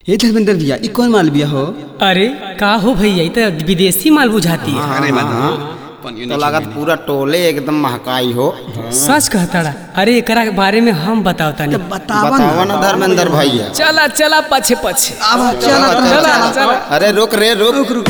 हे धर्मेंद्र भैया ई कौन माल बिया हो अरे का हो भैया ई तो विदेशी माल बुझाती है अरे तो लागत पूरा टोले एकदम महकाई हो सच कहताड़ा अरे एकरा के बारे में हम बताओ तानी बतावा ना धर्मेंद्र भैया चला चला पछे पछे चला चला चला अरे रुक रे रुक रुक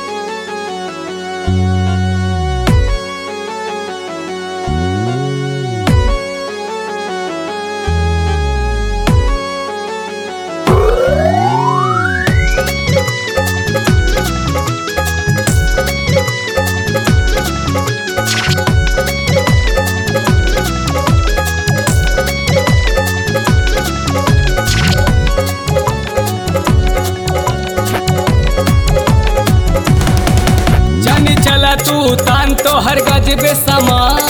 जानी चला तू तान तो हर गजबे समान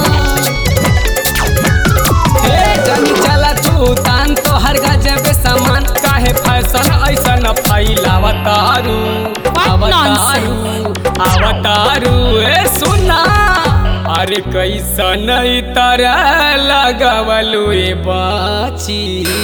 हे जानी चला तू तान तो हर गजबे समान काहे फैशन ऐसन फैलावतारू अवतारू अवतारू ए सुना अरे कैसन ई तरह लगवलू ए बाची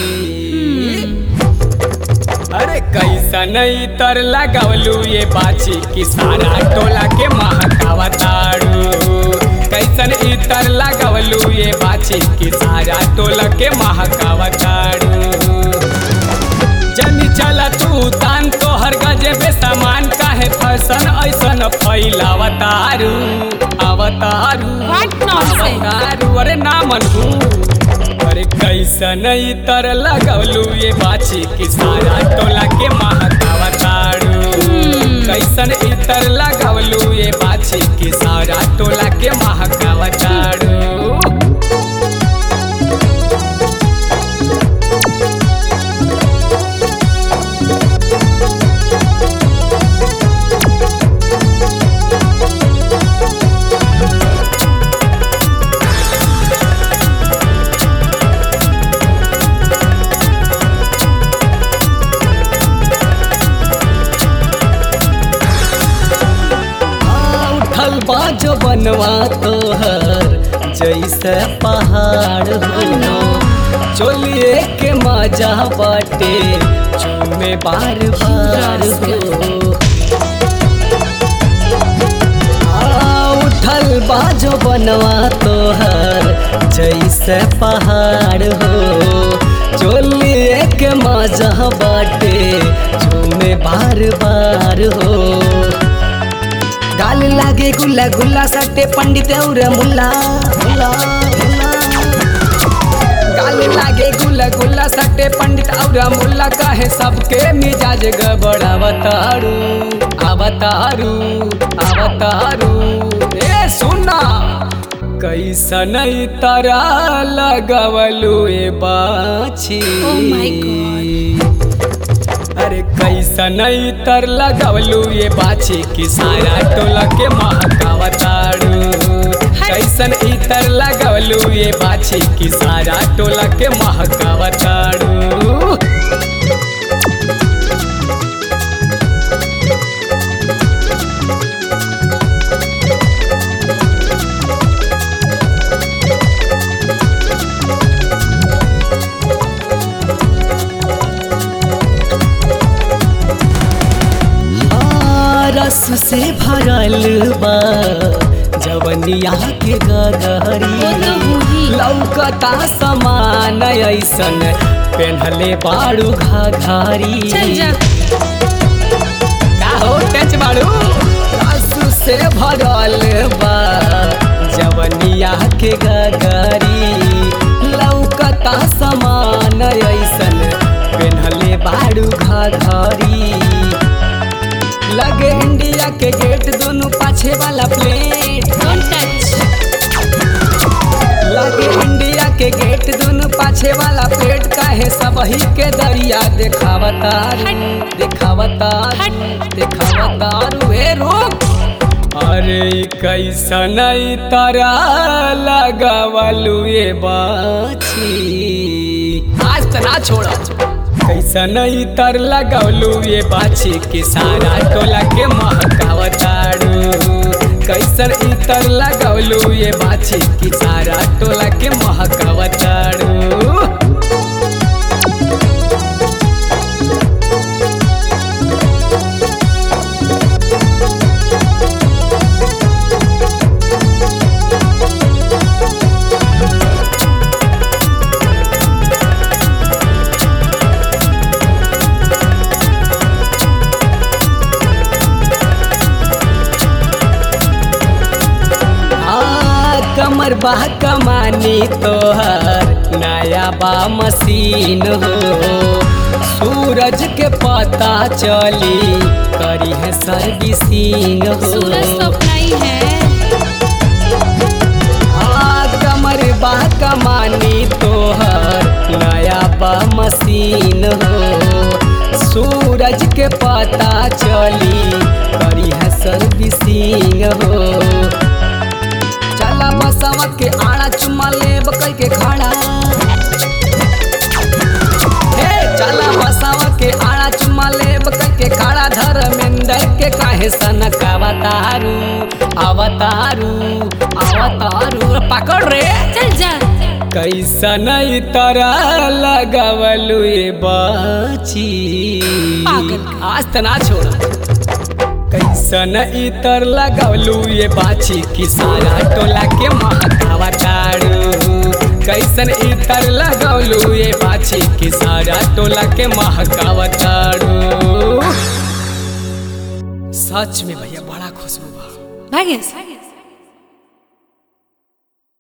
अरे कैसन तर लगवलू ये बाची कि सारा टोला के महकावतारू कैसन इतर लगवलू ये बाची कि सारा टोला के महकावतारू जनी चला तू तान तो हर गजे बे सामान काहे फैशन ऐसन फैलावतारू अवतारू What nonsense? अवतारू अरे ना मनू अरे कैसन तर लगवलू ये बाची कि सारा टोला के महकावतारू कैसन इतर लगवलू ये बाची कि सारा टोला के महकावतारू उठल बाजो बनवा तोहर जैसे पहाड़ हो चोलिए के मजा बाटे चूमे बार बार हो आ, उठल बाजो बनवा तोहर जैसे पहाड़ हो चोलिए के मजा बाटे चूमे बार बार हो गाल लागे गुल्ला गुल्ला सट्टे पंडित और मुल्ला मुल्ला, मुल्ला। गाल लागे गुल्ला गुल्ला सट्टे पंडित और मुल्ला कहे सबके मिजाज गबड़ अवतारू अवतारू अवतारू ए सुना कैसन तारा लगवलू ए बाछी Oh my God. अरे कैसन तर लगवलू ये बाछी कि सारा टोला के महकावतारू कैसन इतर लगवलू ये बाछी कि सारा टोला के महकावतारू आ, रस से भरल बा जवनिया के गगरी वो तो होही। लौकता समान ऐसन पेन्हले बाड़ू घाघरी चल जा का हो टच बाड़ू रस से भरल बा जवनिया के गगरी लौकता समान ऐसन पेन्हले बाड़ू घाघरी लगे इंडिया के गेट दोनों पाछे वाला प्लेट डोंट टच लगे इंडिया के गेट दोनों पाछे वाला प्लेट काहे सबही के दरिया देखावतार हट। देखावतार हट। देखावतार वे रोक अरे ई कैसन ई तारा लगवलू ये बाछी आज तना छोड़ा कैसन ई तर लगवलू ये बाछी कि सारा टोला के महकावतारू कैसन ई तर लगवलू ये बाछी कि सारा टोला के महकावतारू कमर बा कमानी तोहर नया बा मशीन हो सूरज के पता चली करी है सर्विसिंग हो सूरज तो अपना ही है हाँ, कमर बा कमानी तोहर नया बा मशीन हो सूरज के पता चली करी है सर्विसिंग हो चला बसवा के आड़ा चुम्मा लेब कई के खड़ा हे चला बसवा के आड़ा चुम्मा लेब कई के खड़ा धर्मेंद्र के काहे सनक अवतारू अवतारू अवतारू पकड़ रे चल जा कैसन तरह लगवलु ये बाची पागल। आज तना छोड़ा कैसन इतर लगवलु ये बाची कि सारा टोला के महकावा तारू कैसन इतर लगवलु ये बाची कि सारा टोला के महकावा तारू सच में भैया बड़ा खुशबू बा भाग्यस